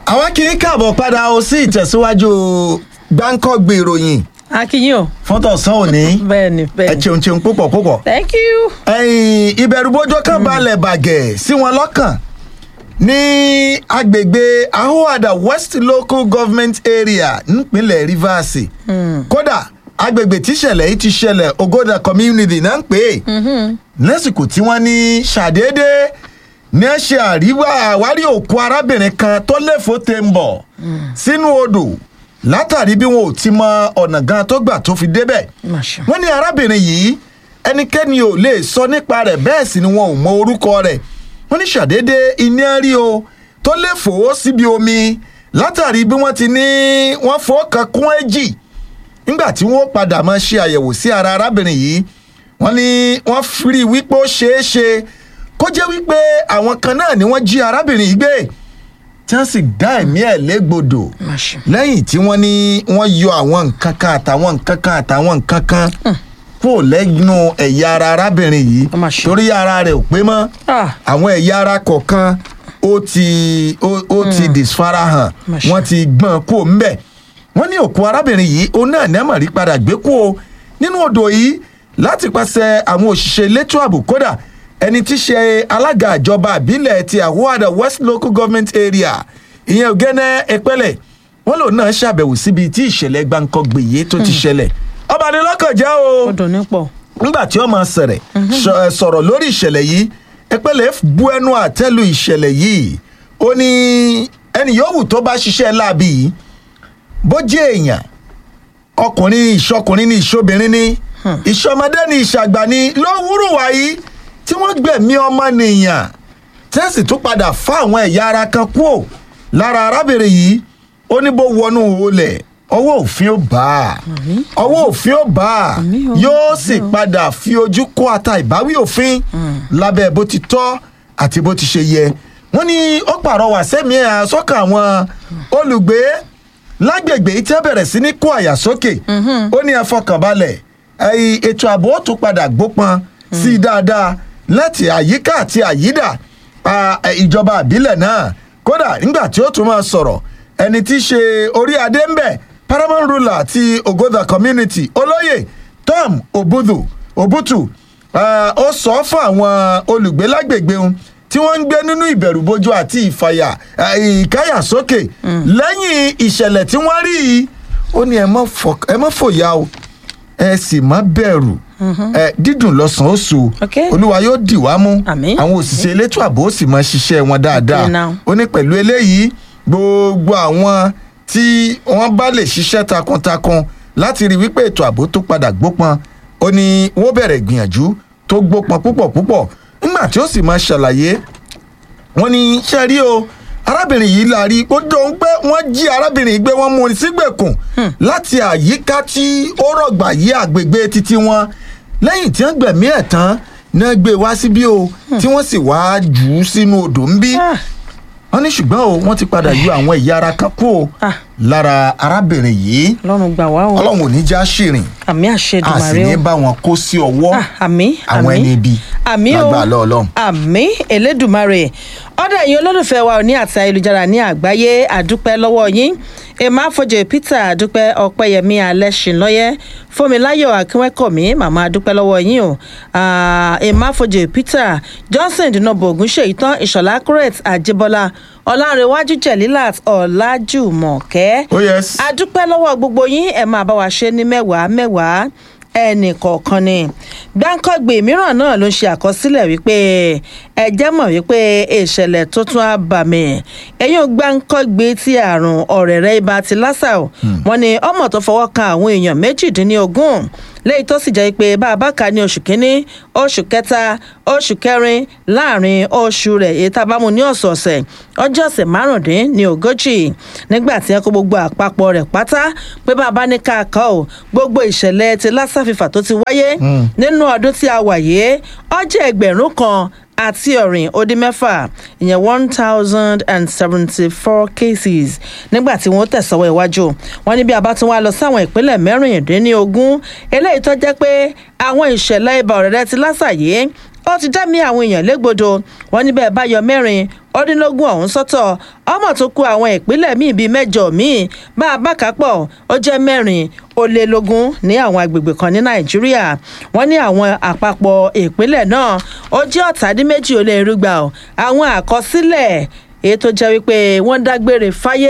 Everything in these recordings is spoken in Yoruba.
àwọn kì í káàbọ̀ padà ó sí ìtẹ̀síwájú gbáǹkọ́gbè ìròyìn akínyìn o fọ́tọ̀sán òní bẹ́ẹ̀ ni ẹ bẹ́ẹ̀ ni ṣeun ṣeun púpọ̀ púpọ̀. thank you. ẹ̀yìn ìbẹ̀rùbojo kan balẹ̀ bàgẹ̀ sí wọn lọ́kàn ní agbègbè ahoada west local government area nípínlẹ̀ rivers kódà agbègbè tíṣẹ̀lẹ̀ yìí ti ṣẹlẹ̀ ogoda community náà ń pè é lásìkò tí wọ́n ní ṣàdédé ní ẹ ṣe àríwá àwárí òkú arábìnrin kan tó léfò tè ń bọ̀ sínú odò látàrí bí wọn ò ti mọ ọ̀nà gan tó gbà tó fi débẹ̀ Masha. wọ́n ní arábìnrin yìí ẹnikẹ́ni ò lè sọ nípa rẹ̀ bẹ́ẹ̀ sì ni wọn ò mọ orúkọ rẹ̀ wọ́n ní ṣàdédé iná rí o tó lè fò ó síbi omi látàrí bí wọ́n ti ní wọ́n fọ́ kan kún èjì nígbà tí wọ́n padà máa ṣe àyẹ̀wò sí ara arábìnrin yìí wọ́n ní wọ́n fi wípé ó ṣeé ṣe kó jẹ́ wípé àwọn kan náà ni wọ́n jí arábìnrin yìí gbé tí wọ́n sì dá ẹ̀mí ẹ̀ légbodò Masha. lẹ́yìn tí wọ́n ní wọ́n yọ àwọn nǹkan kan àtàwọn nǹkan kan àtàwọn nǹkan kan kúrò lẹ́nu ẹ̀yà ara arábìnrin yìí Ó mà ṣe. torí ara rẹ̀ ò pé mọ́ Ah. àwọn ẹ̀yà ara kọ̀ọ̀kan ó ti ó ó ti disfarahàn Mà ṣe. wọ́n ti gbọ́n kó ńbẹ̀ wọ́n ní òkú arábìnrin yìí òun náà ní àmọ̀rí padà gbé kú o nínú odò yìí láti pàṣẹ àwọn òṣìṣẹ́ elétò ààbò kódà ẹni tí ṣe alága ìjọba àbílẹ̀ ti àwọ̀dà west local government area ìyẹn ògẹ́nẹ́ ẹpẹ́lẹ̀ wọ́n lòun náà ṣàbẹ̀wò síbi tí ìṣẹ̀lẹ̀ gbàǹkangbè yìí tó ti ṣẹlẹ̀ ọba ní lọ́kàn jẹ́ o ó dùn ní pọ̀. nígbà tí ó máa sẹ̀rẹ̀ sọ- ẹ, sọ̀rọ̀ lórí ìṣẹ̀lẹ̀ yìí ẹpẹ́lẹ̀ bu ẹnu àtẹ́lu ìṣẹ̀lẹ̀ yìí ó ní ẹnì yòówù tó bá ṣiṣẹ́ láabi yìí bó jẹ́ èèyàn ọkùnrin ìṣọkùnrin ní ìṣobìnrin ní ìṣọmọdé ní ìṣàgbà ní ló wúrù wáyé tí wọ́n gbẹ̀mí ọmọnìyàn tẹ́sì tún padà fá àwọn ẹ̀yà ara kan kúò lára arábìnrin yìí ó ní bó wọnú olè ọwọ́ òfin ó bá a ọwọ́ òfin ó bá a Àmín o, yóò sì padà fi ojú kó ata ìbáwí òfin lábẹ́ bó ti tọ́ àti bó ti ṣe yẹ wọ́n ní ó pàrọwà sẹ́mi ẹ̀ sọ́kàn àwọn olùgbé lágbègbè tí a bẹ̀rẹ̀ sí ní kó àyà sókè ó ní ẹ fọkànbalẹ̀ ẹ̀yìn ètò ààbò ó tún padà gbópọn sí i dáadáa láti àyíká àti àyídà a, ẹ, ìjọba àbílẹ̀ náà kódà nígbà tí ó tún máa sọ̀rọ̀ ẹni tí í ṣe orí adé ń bẹ̀ paramount ruler ti ogoda community olóyè tom obudu obutu Ah, ó sọ fún àwọn olùgbé lágbègbè òun tí wọ́n ń gbé nínú ìbẹ̀rùbojo àti ìfàyà ah, ìkáyàsókè lẹ́yìn ìṣẹ̀lẹ̀ tí wọ́n rí yìí ó ní ẹ má fọ- ẹ má fòyà o ẹ sì má bẹ̀rù ẹ dídùn lọ́sàn-án ó so Ok. olúwa yóò dì wá mú Àmín. àwọn òṣìṣẹ́ elétò ààbò ó sì máa ṣiṣẹ́ wọn dáadáa Ok now. ó ní pẹ̀lú eléyìí gbogbo àwọn tí wọ́n bá lè ṣiṣẹ́ takuntakun láti rí wípé ètò ààbò tó padà gbópọn ó ní wọ́n bẹ̀rẹ̀ gbìyànjú tó gbópọn púpọ̀ púpọ̀ nígbà tí ó sì máa ṣàlàyé wọ́n ní ṣe rí o arábìnrin yìí la rí ó dóhun pé wọ́n jí arábìnrin yìí gbé wọ́n mú un sígbèkùn láti àyíká tí ó rọ̀gbà yí àgbègbè títí wọn lẹ́yìn tí wọ́n gbẹ̀mí ẹ̀ tán náà gbé wá síbí o tí wọ́n sì wá jù ú sínú odò ń bí Ah. wọ́n ní ṣùgbọ́n o wọ́n ti padà yọ àwọn ẹ̀yà ara kan kú o Ah. lára arábìnrin yìí ọlọ́run gbà wá o ọlọ́run ò ní já ṣìrìn àmì a sì àṣedùmarè ní o bá wọn kó sí ọwọ́ Ah, àmì àwọn àmì ẹni ibi àmì o lágbà lọ́ọ̀lọ́run. àmì elédùmarè ọ̀dọ̀ ẹ̀yin olólùfẹ́ wa ní àti ayélujára ní àgbáyé àdúpẹ́ lọ́wọ́ yín emma afọjẹ peter àdúpẹ́ ọpẹ́yẹmí alẹ́sìnlọ́yẹ́ fúnmiláyọ̀ akínwẹ́kọ̀mí màmá àdúpẹ́ lọ́wọ́ yín o Ah, emma afọjẹ peter johnson dinobo ogunṣeyìtàn ìṣọ̀lá accurate àjẹbọlá ọlárẹ̀wájú jẹ̀lílàt ọ̀làjùmọ̀kẹ́ oh yes adúpẹ́ lọ́wọ́ gbogbo yín ẹ̀ máa bá wa ṣe ní mẹ́wàá mẹ́wàá ẹnì kọ̀ọ̀kan ni gbáǹkọ́gbè mìíràn náà ló ń ṣe àkọsílẹ̀ wípé ẹ jẹ́ mọ̀ wípé ìṣẹ̀lẹ̀ tuntun àbàmì ẹ̀yìn gbáǹkọ́gbè ti àrùn ọ̀rẹ̀rẹ̀ ibà ti lásà ò wọ́n ní ọmọ tó fọwọ́ kan àwọn èèyàn méjìdínlógún lẹ́yìn tó sì jẹ́ pé bá a bá kà ní oṣù kínní oṣù kẹta oṣù kẹrin láàrin oṣù rẹ̀ èyí tá a bá mú ní ọ̀sọ̀ọ̀sẹ̀ ọjọ́ ọ̀sẹ̀ márùndín ní ogójì nígbà tí ẹ kó gbogbo àpapọ̀ rẹ̀ pátá pé bá a bá ní ká kọ́ ò gbogbo ìṣẹ̀lẹ̀ ti lassa fever tó ti wáyé nínú ọdún tí a wà yìí ọjọ́ ẹgbẹ̀rún kan àti ọ̀rìn ó dín mẹ́fà ìyẹn one thousand and seventy four cases nígbà tí wọ́n tẹ̀sọ́wọ́ iwájú wọn ní bí a bá tún wá lọ sáwọn ìpínlẹ̀ mẹ́rìndínlógún eléyìí tó jẹ́ pé àwọn ìṣẹ̀lẹ̀ ibà ọ̀rẹ́rẹ́ ti lásàyé ó ti dẹ́mi àwọn èèyàn légbodò wọn níbẹ̀ bá yọ mẹ́rin ọdínlógún ọ̀hún sọ́tọ̀ ọmọ tó kó àwọn ìpínlẹ̀ míì bíi mẹ́jọ míì bá a bá kápọ̀ ó jẹ́ mẹ́rin ó lé lógún ní àwọn agbègbè kan ní nàìjíríà wọ́n ní àwọn àpapọ̀ ìpínlẹ̀ náà ó jẹ́ ọ̀tàdínméjì ó lé irúgba ọ̀ àwọn àkọsílẹ̀ èyí tó jẹ́ wípé wọ́n dágbére fáyé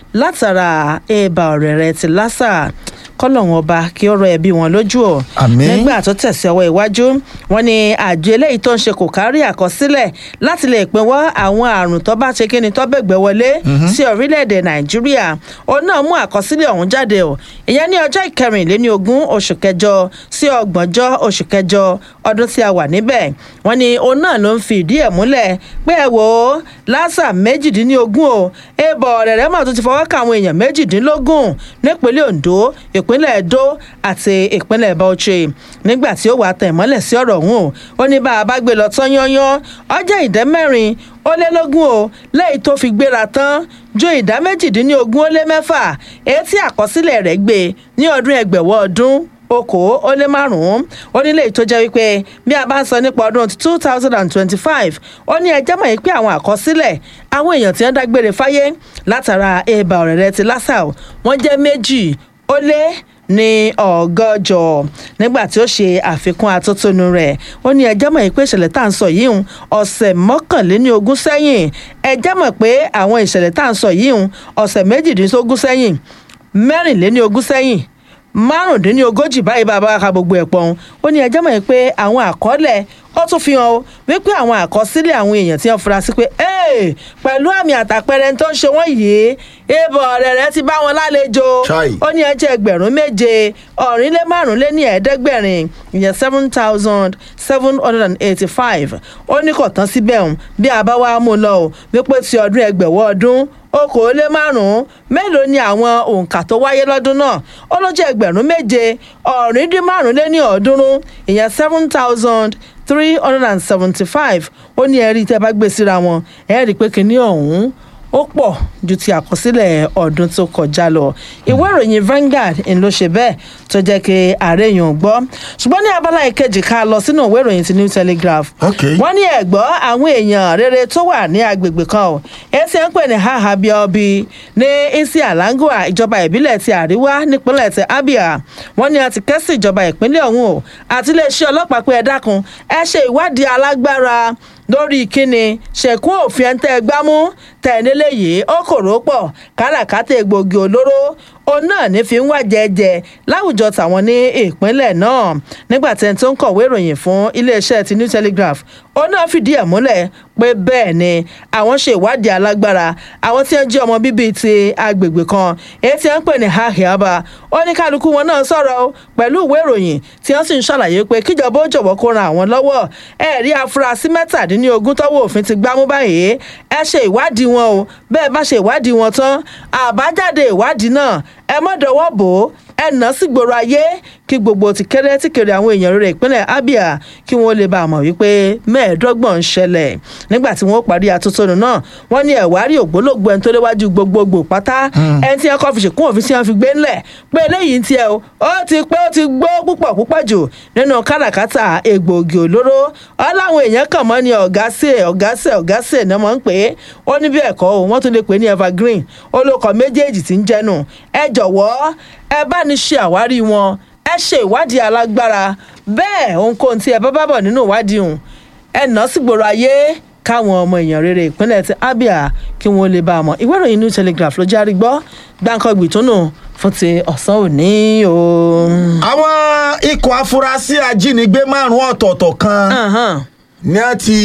látara ẹ̀bà ọ̀rẹ́rẹ́ ti lásà kọlọ́hún ọba kí ó rọ ẹbí wọn lójú ọ. Àmín. nígbà tó tẹ̀sí ọwọ́ iwájú wọn ni àjọ eléyìí tó ń ṣe kò kárí àkọsílẹ̀ láti lè pinwọ́ àwọn àrùn tó bá ṣe kí ni tó bẹ̀gbẹ̀ wọlé sí orílẹ̀-èdè nàìjíríà òun náà mú àkọsílẹ̀ ọ̀hún jáde o ìyẹn ní ọjọ́ ìkẹrìnléní ogún oṣù kẹjọ sí ọgbọ̀njọ́ oṣù kẹjọ ọdún tí a wà níbẹ̀ wọn ni òun náà ló ń fi ìdí ẹ̀ múlẹ̀ pé ẹ wò ó lásà méjìdínlógún o èèbọ̀ ọ̀rẹ́rẹ́ mọ̀ tó ti fọwọ́ ka àwọn èèyàn méjìdínlógún nípínlẹ̀ ondo ìpínlẹ̀ edo àti ìpínlẹ̀ bauchi nígbà tí ó wàá tẹ̀ mọ́lẹ̀ sí ọ̀rọ̀ ọ̀hún o ó ní bá a bá gbé lọ tán yányán ọjọ́ ìdẹ́ mẹ́rin ó lé lógún o lẹ́yìn tó fi gbéra tán ju ìdá méjìdínlógún ó lé mẹ́fà èyí tí àkọsílẹ̀ rẹ̀ gbé ní ọdún ẹgbẹ̀wọ́ ọdún okòó ó lé márùn-ún ó nílé tó jẹ́ wípé bí a bá ń sọ nípa ọdún two thousand and twenty-five ó ní ẹjẹ́ mọ̀ yìí pé àwọn àkọsílẹ̀ àwọn èèyàn tí wọ́n dágbére fáyé látara ẹ̀bà ọ̀rẹ́rẹ́ ti lásà wọ́n jẹ́ méjì ó lé ní ọgọ́jọ nígbà tí ó ṣe àfikún atótónu rẹ̀ ó ní ẹjẹ́ mọ̀ pé ìṣẹ̀lẹ̀ tá à ń sọ yìí ń ọ̀sẹ̀ mọ́kànléní ogún sẹ́yìn ẹjẹ́ mọ̀ pé àwọn ìṣẹ̀lẹ̀ tá à ń sọ yìí ń ọ̀sẹ̀ méjìdínlógún sẹ́yìn mẹ́rìnléní ogún sẹ́yìn márùndínlógójì báyìí bàbá ka gbogbo ẹ̀ pọ̀n ó ní ẹjẹ́ mọ̀ pé àwọn àkọọ́lẹ̀ ó tún fi hàn ó wípé àwọn àkọsílẹ̀ àwọn èèyàn tí wọ́n fura sí pé "Ee, pẹ̀lú àmì àtàpẹrẹ tó ń ṣe wọ́n yìí ibò ọ̀rẹ́ rẹ ti bá wọn lálejò Chai. ó ní ẹjẹ́ ẹgbẹ̀rún méje ọ̀rin lé márùn lé ní ẹ̀ẹ́dẹ́gbẹ̀rin ìyẹn seven thousand seven hundred and eighty-five ó ní kò tán síbẹ̀ ọ̀hún bí a bá wá mú un lọ ò wípé ti ọdún ẹgbẹ̀wọ́ ọdún okòólé márùn-ún mélòó ni àwọn òǹkà tó wáyé lọ́dún náà ó ló jẹ́ ẹgbẹ̀rún méje ọ̀rin dín márùn lé ní ọ̀ọ́dúnrún ìyẹn seven thousand three hundred and seventy-five ó ní ẹ̀rí tẹ́ bá gbé síra wọn ẹ̀rí pé kínní ọ̀hún ó pọ̀ ju ti àkọsílẹ̀ ọdún tó kọjá lọ ìwé ìròyìn Vanguard ń ló ṣe bẹ́ẹ̀ tó jẹ́ kí ààrẹ èèyàn gbọ́ ṣùgbọ́n ní abala ìkejì ká lọ sínú ìwé ìròyìn ti New Telegraph Ok. wọ́n ní ẹ̀gbọ́ àwọn èèyàn rere tó wà ní agbègbè kan o ẹsẹ̀ ń pè ní hahabiobi ní isi alangua ìjọba ìbílẹ̀ ti àríwá nípínlẹ̀ ti abia wọ́n ní a ti kẹ́sì ìjọba ìpínlẹ̀ ọ̀hún o àti iléeṣẹ́ ọlọ́pàá pé ẹ dákun ẹ ṣe ìwádìí alágbára lórí kíni ṣẹ̀kún òfin ẹ̀ ń tẹ́ ẹ gbámú tẹ̀lélẹ́ yìí ó kòró pọ̀ káràkátà egbògi olóró òun náà ní fi ń wá jẹjẹ láwùjọ tàwọn ní ìpínlẹ̀ náà nígbà tí ẹni tó ń kọ̀wé ìròyìn fún iléeṣẹ́ ti New Telegraph òun náà fìdí ẹ̀ múlẹ̀ pé bẹ́ẹ̀ ni àwọn ṣe ìwádìí alágbára àwọn tí wọ́n jẹ́ ọmọ bíbí ti agbègbè kan èyí tí wọ́n ń pè ní hahiaba ó ní kálukú wọn náà sọ̀rọ̀ o pẹ̀lú ìwé ìròyìn tí wọ́n sì ń ṣàlàyé pé kíjọba ó jọ̀wọ́ kó ran àwọn lọ́wọ́ ẹ̀rí afurasí mẹ́tàdínlógún tọ́wọ́ òfin ti gbámú báyìí ẹ ṣe ìwádìí wọn o bẹ́ẹ̀ bá ṣe ìwádìí wọn tán àbájáde ìwádìí náà ẹ mọ́ dọwọ́ bò ó ẹ nà sí gbòòrò ayé kí gbogbo ti kéré tí kéré àwọn èèyàn rere ìpínlẹ̀ Abia kí wọ́n lè bá a mọ̀ wípé mẹ́ẹ̀ẹ́dọ́gbọ̀n ń ṣẹlẹ̀ nígbà tí wọ́n parí atótónu náà wọ́n ní ẹ̀wárí ògbólógbò ẹni tó léwájú gbogbogbò pátá ẹni tí wọ́n kọ́ fi ṣèkún òfin tí wọ́n fi gbé ńlẹ̀ pé eléyìí ń tiẹ̀ o ó ti pé ó ti gbó púpọ̀ púpọ̀ jù nínú káràkátà egbòogi olóró ọ láwọn èèyàn kàn mọ́ ni ọ̀gá sè ọ̀gá sè ọ̀gá sè náà mọ̀ ń pè é ó ní bí ẹ̀kọ́ o wọ́n tún lè pè é ní evergreen olókọ̀ méjèèjì tí ń jẹ́nu ẹ jọ̀wọ́ ẹ bá ní ṣe àwárí wọn ẹ ṣe ìwádìí alágbára bẹ́ẹ̀ ohunkóhun tí ẹ bá bá bọ̀ nínú ìwádìí hùn ẹ nà sí gbòòrò ayé káwọn ọmọ èèyàn rere ìpínlẹ̀ ti Abia kí wọ́n lè bá a mọ̀ ìwé ìròyìn New Telegraph ló járí gbọ́ gbáǹkọ́gbì tó nù fún ti ọ̀sán òní o. àwọn ikọ̀ afurasí ajínigbé márùn-ún ọ̀tọ̀ọ̀tọ̀ kan Ahan, ní a ti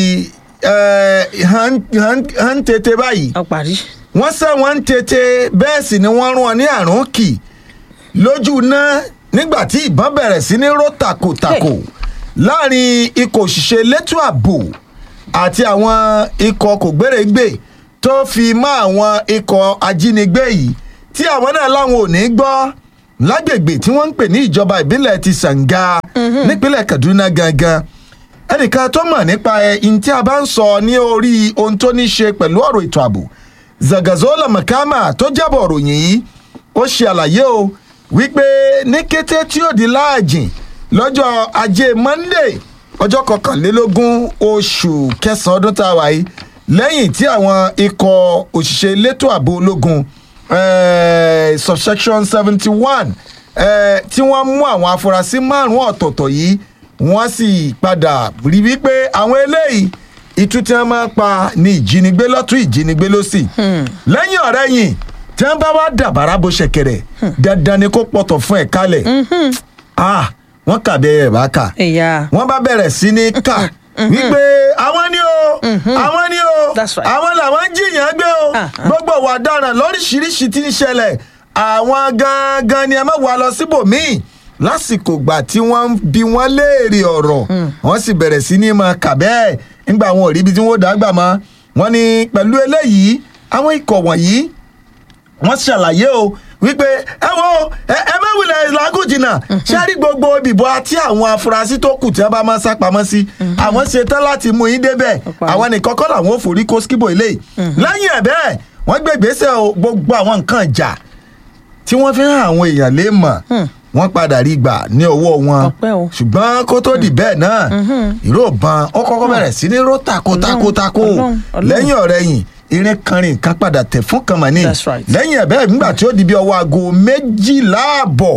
eh, hàn hàn- hàn tètè báyìí ó parí. wọ́n sẹ́ wọ́n ń tètè bẹ́ẹ̀ sì ni wọ́n rún wọn ní àrùn kì lójú náà nígbà tí ìbọn bẹ̀rẹ̀ sí ní ró takòtakò láàrin ikọ̀ òṣìṣẹ́ elétò ààbò àti àwọn ikọ̀ kògbérègbè tó fi mọ́ àwọn ikọ̀ ajínigbé yìí tí àwọn náà láwọn ò ní gbọ́ lágbègbè tí wọ́n ń pè ní ìjọba ìbílẹ̀ ti Sàǹgá nípínlẹ̀ Kaduna gangan ẹnìkan tó mọ̀ nípa ẹ̀ in tí a bá ń sọ ní orí ohun tó ní ṣe pẹ̀lú ọ̀rọ̀ ètò ààbò Zagazola Makama tó jábọ̀ ròyìn yìí ó ṣe àlàyé o wípé ní kété tí ó di láàjìn lọ́jọ́ ajé Monday ọjọ́ kọkànlélógún oṣù kẹsàn-án ọdún tá a wà yìí lẹ́yìn tí àwọn ikọ̀ òṣìṣẹ́ elétò ààbò ológun eh, subsection seventy one tí wọ́n mú àwọn afurasí márùn-ún ọ̀tọ̀ọ̀tọ̀ yìí wọ́n sì padà rí wípé àwọn eléyìí ìtú tí wọ́n máa ń pa ní ìjínigbé lọ́tún ìjínigbé lọ́sì lẹ́yìn ọ̀rẹ́yìn tí wọ́n bá wá dàbàrà bó ṣẹ̀kẹ̀rẹ̀ dandan ni kó pọ̀tọ̀ fún ẹ̀ kalẹ̀ ah wọ́n kà bẹ́ẹ̀ bá kà ìyá wọ́n bá bẹ̀rẹ̀ sí ní kà wípé àwọn ni o àwọn ni o That's right. àwọn làwọn ń jìyàn gbé o Ah, ah. gbogbo ìwà ọ̀daràn lóríṣiríṣi tí ń ṣẹlẹ̀ àwọn gangan ni ẹ má wà lọ síbòmíì lásìkò gbà tí wọ́n ń bi wọ́n léèrè ọ̀rọ̀ wọ́n sì bẹ̀rẹ̀ sí ní máa kà bẹ́ẹ̀ nígbà wọn ò rí ibi tí wọ́n dàgbà mọ́ wọ́n ní pẹ̀lú eléyìí àwọn ikọ̀ wọ̀nyí wọ́n ṣàlàyé o wípé ẹ wo ẹ ẹ mẹ́wìlẹ̀ làágùn jìnnà ṣé rí gbogbo ìbìbò àti àwọn afurasí tó kù tí wọ́n bá máa sá pamọ́ sí àwọn ṣe tán láti mú yín débẹ̀ Ọ̀pọ̀ àwọn nìkan kọ́ làwọn ò forí kó skibo ilé lẹ́yìn ẹ̀ bẹ́ẹ̀ wọ́n gbé ìgbésẹ̀ o gbogbo àwọn nǹkan ìjà tí wọ́n fi hàn àwọn èèyàn lè mọ̀ wọ́n padà rí gbà ní ọwọ́ wọn Ọpẹ́ o. ṣùgbọ́n kó tó di bẹ́ẹ̀ náà ìró ìbọn ó kọ́kọ́ bẹ̀rẹ̀ sí ní ró takotakotako Ọlọ́run, Ọlọ́run. lẹ́yìn ọ̀rẹ́yìn irin kanrin kan padà tẹ̀ fún kànmọ́nì That's right. lẹ́yìn ẹ̀ bẹ́ẹ̀ nígbà tí ó di bí ọwọ́ aago méjìlá àbọ̀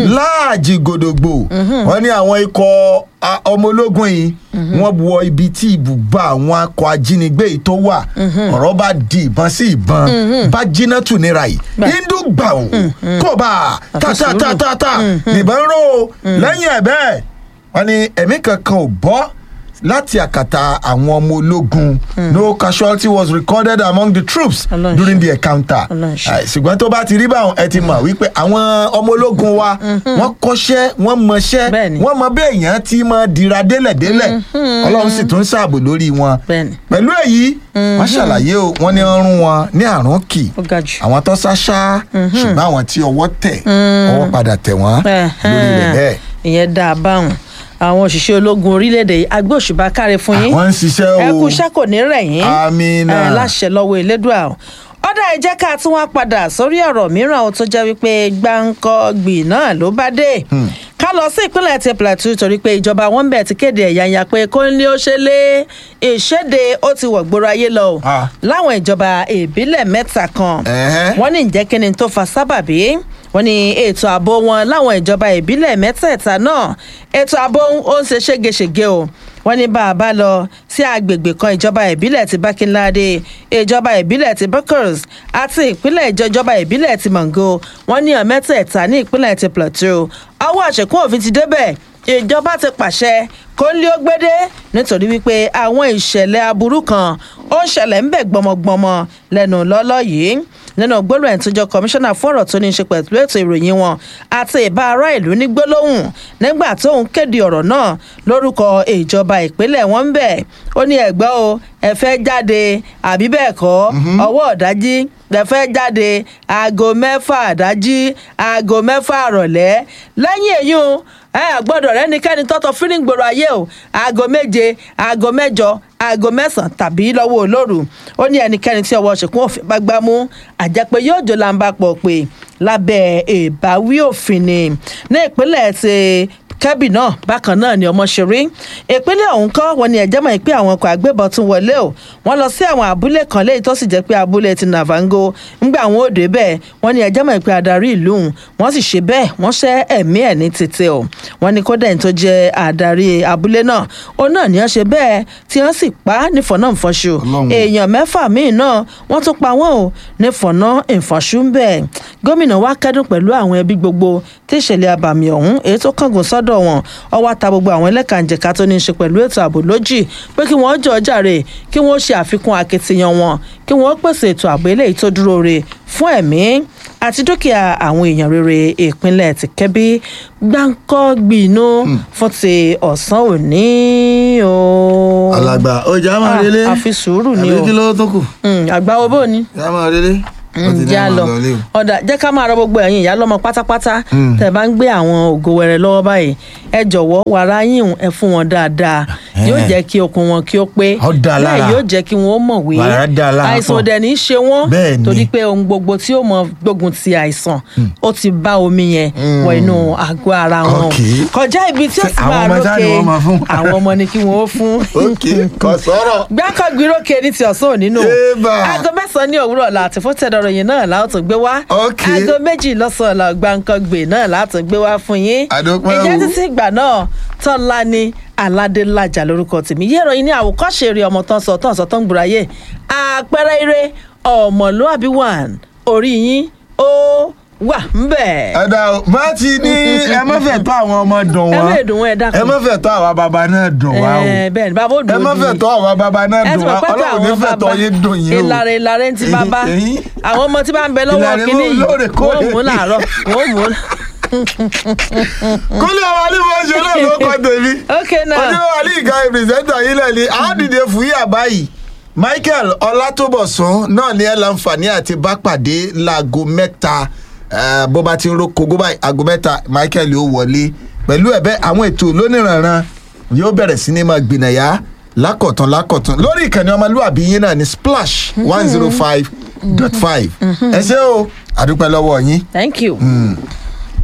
láàjì gòdògbò wọ́n ní àwọn ikọ̀ a- ọmọ ológun yìí wọ́n wọ ibi tí ibùba àwọn akọ ajínigbé yìí tó wà ọ̀rọ̀ bá di ìbọn sí ìbọn bá jiná tù níra yìí Bẹ́ẹ̀. hindu gbà ó kò bá tatatatata nìbọn ró lẹ́yìn ẹ̀ bẹ́ẹ̀ wọ́n ní ẹ̀mí kankan ò bọ́ láti àkàtà àwọn ọmọ ológun no casualty was recorded among the troops Ọlọ́run during ṣe. the encounter Ọlọ́run ṣe. Ah, ṣùgbọ́n tó bá ti rí báwọn ẹ ti mọ̀ wípé àwọn ọmọ ológun wa wọ́n kọ́ṣẹ́ wọ́n mọṣẹ́ Bẹ́ẹ̀ni. wọ́n mọ bí èèyàn ti mọ dira délẹ̀délẹ̀ ọlọ́run sì tún ṣààbò lórí wọn Bẹ́ẹ̀ni. pẹ̀lú èyí wọ́n ṣàlàyé o wọ́n ní ọrùn wọn ní àrùn kì ó ga jù. àwọn tó ṣáṣá ṣùgbọ́n àwọn tí ọwọ́ tẹ̀ ọwọ́ padà tẹ̀ wọ́n lórí rẹ̀ bẹ́ẹ̀ ìyẹn dáa báwọn àwọn òṣìṣẹ́ ológun orílẹ̀-èdè yìí agbé òṣùbà káre fún yín àwọn ń ṣiṣẹ́ o ẹ kú iṣẹ́ kò ní rẹ̀ yín Àmínà. ẹ, láṣẹ lọ́wọ́ elédùà o ọ̀dà ẹ jẹ́ ká tún wá padà sórí ọ̀rọ̀ mìíràn o tó jẹ́ wípé gbáǹkọ́gbì náà ló bá dé ká lọ sí ìpínlẹ̀ ti plateau torí pé ìjọba wọn bẹ̀ ti kéde ẹ̀yàyà pé kó ní ó ṣe lé ìṣèdè ó ti wọ̀ gbòòrò ayé lọ o Ah. láwọn ìjọba ìbílẹ̀ mẹ́ta kan Ẹ̀hẹ́. wọ́n ní ǹjẹ́ kí ni tó fa sábàbí wọ́n ní ètò ààbò wọn láwọn ìjọba ìbílẹ̀ mẹ́tẹ̀ẹ̀ta náà ètò ààbò ó ń ṣe ségesège o wọ́n ní bá a bá lọ sí agbègbè kan ìjọba ìbílẹ̀ ti bákínládé ìjọba ìbílẹ̀ ti buckers àti ìpínlẹ̀ ìjọba ìbílẹ̀ ti mango wọ́n ní ọ̀ mẹ́tẹ̀ẹ̀ta ní ìpínlẹ̀ ti plateau ọwọ́ àṣekún òfin ti débẹ̀ ìjọba ti pàṣẹ kó ń lé ó gbédé nítorí wípé àwọn ìṣẹ̀lẹ̀ aburú kan ó ń ṣẹlẹ̀ ń bẹ̀ gbọmọgbọmọ lẹ́nu lọ́lọ́ yìí nínú gbólóhùn tó jọ kọmíṣánná fún ọ̀rọ̀ tó ní í ṣe pẹ̀lú ètò ìròyìn wọn àti ìbá ará ìlú ní gbólóhùn nígbà tóun kéde ọ̀rọ̀ náà lórúkọ ìjọba ìpínlẹ̀ wọn ń bẹ̀ ó ní ẹ̀gbọ́n o ẹ fẹ́ jáde àbí bẹ́ẹ̀ kọ́ ọwọ́ ọ̀dájí ẹ fẹ́ jáde aago mẹ́fà àdájí aago mẹ́fà àrọ̀lẹ́ lẹ́yìn èyí o ẹ gbọ́dọ̀ rẹ́nikẹ́ni tọ́tọ̀ fíríǹgbòrò ayé o aago méje aago mẹ́jọ aago mẹ́sàn-án tàbí lọ́wọ́ olóru ó ní ẹnikẹ́ni tí ọwọ́ ṣèkún òfin bá gbá mú àjẹpé yóò jọ làǹbà pọ̀ pé lábẹ́ ìbáwí òfin ni ní ìpínlẹ̀ ti kẹ́bì náà bákan náà ni ọmọ ṣe rí ìpínlẹ̀ ọ̀hún kọ́ wọn ni ẹ̀jẹ̀ mọ̀ pé àwọn ọkọ̀ àgbébọn tún wọlé o wọ́n lọ sí àwọn abúlé kan léyìí tó sì jẹ́ pé abúlé ti nàvango ńgbà àwọn òde bẹ́ẹ̀ wọ́n ní ẹ̀jẹ̀ mọ̀ pé adarí ìlú ọ̀hún wọ́n sì ṣe bẹ́ẹ̀ wọ́n ṣẹ́ ẹ̀mí ẹ̀ ní tètè o wọ́n ní kódà ẹni tó jẹ́ adarí abúlé náà ó náà ní wọ́n ṣe bẹ́ẹ̀ tí wọ́n sì pa á nífọ̀nà ìfọ̀ṣù Ọlọ́run. èèyàn mẹ́fà míì náà wọ́n tún pa wọ́n o nífọ̀nà ìfọ̀ṣù ń bẹ̀ gómìnà wa kẹ́dùn pẹ̀lú àwọn ẹbí gbogbo tí ìṣẹ̀lẹ̀ abàmì ọ̀hún èyí tó kángun sọ́dọ̀ wọn ọwọ́ ta gbogbo àwọn ẹlẹ́kànjẹ̀ka tó ní í ṣe pẹ̀lú ètò ààbò lójì pé kí wọ́n jọ jàre kí wọ́n ṣe àfikún akitiyan wọn kí wọ́n pèsè ètò ààbò eléyìí tó dúró re fún ẹ̀mí àti dúkìá àwọn èèyàn rere ìpínlẹ̀ ti kẹ́bí gbáǹkọ́ gbìnú fún ti ọ̀sán òní o. alàgbà ọjà máa Ah, relé àfi sùúrù ni àbí o kí ló tó kù Mm, àgbà owó bò ní ìyá máa relé wọ́n ti ní ǹjẹ́ a àwọn lọ lọlé o. ọ̀dà jẹ́ ká máa rọ gbogbo ẹ̀yin ìyá lọ́mọ pátápátá tẹ̀ bá ń gbé àwọn ògo wẹrẹ lọ́wọ́ báyìí ẹ jọ̀wọ́ wàrà yín ẹ fún wọn dáadáa yóò Eh. jẹ́ kí okun wọn kí ó pé Ó dáa lára. bẹ́ẹ̀ yóò jẹ́ kí wọ́n ó mọ̀wé Wàrà dáa lára àìsàn pọ̀. òdẹ̀ ní í ṣe wọ́n Bẹ́ẹ̀ ni. torí pé ohun gbogbo tí ó mọ gbógun ti àìsàn ó ti bá omi yẹn wọ inú àgọ́ ara wọn Ok. kọjá ibi tí ó Ṣé sì àwọn máa ọmọ sáà ni lókè wọ́n máa fún? àwọn ọmọ ni kí wọ́n ó fún ok kò sọ̀rọ̀. gbákọ̀gbìrókè ní ti ọ̀sán òní nù Ébà. aago mẹ́sàn-án ní òwúrọ̀ la àti fún tẹ̀dọ̀rọ̀ yìí náà láò tún gbé wá Ok. aago méjì lọ́sàn-án la gbàǹkangbè náà láà tún gbé wá fún yín Àdúpẹ́ o. ìjẹ́ títí ìgbà náà tọ́lá ní aládélájà lórúkọ tèmi yé ìròyìn ní àwòkọ́ṣe eré ọmọ tán sọ tán sọ tán gbùráyè àpẹẹrẹ eré ọmọlúàbí one orí yín ó wà ń bẹ̀. ẹ̀dá o bá ti ní ẹ má fẹ́ tó àwọn ọmọ dùn ẹ wá má dùn wọn ẹ dákun. ẹ má fẹ́ tó àwa bàbá náà dùn wá o Ẹ, bẹ́ẹ̀ ni bàbá ó dùn ẹ má ojú fẹ́ yín. tó àwa bàbá náà ẹ dùn ti wá mọ̀ pé ọlọ́run ní àwọn fẹ́ tó bàbá yín dùn yín o ìlàrẹ̀ ìlàrẹ̀ ń ti bàbá Ẹ̀yin. àwọn ọmọ tí bá ń bẹ lọ́wọ́ Ìlàrẹ̀ kínní yìí lóòrèkóòrè. wọ́n mú làárọ̀ wọ́n mú. kúlẹ̀ àwọn alímọ̀ ṣe náà ló kọ́ tèmi ok náà ọjọ́ alí ìka ìpìrìsẹ́ńtà yìí lẹ̀ ni àádìde fúyà báyìí Michael Ọlátòbọ̀sún náà ní ẹ láǹfààní àti bá pàdé láago mẹ́ta eh, bó bá ti ń ro kogo báyìí aago mẹ́ta Michael yóò wọlé pẹ̀lú ẹ̀bẹ̀ àwọn ètò lóníranran yóò bẹ̀rẹ̀ sí ní máa gbìnàyà lákọ̀tún lákọ̀tún lórí ìkànnì ọmọlúwàbí yín náà ní Splash one zero five dot five ẹ ṣé o àdúpẹ́ lọ́wọ́ yín. thank you. Mm.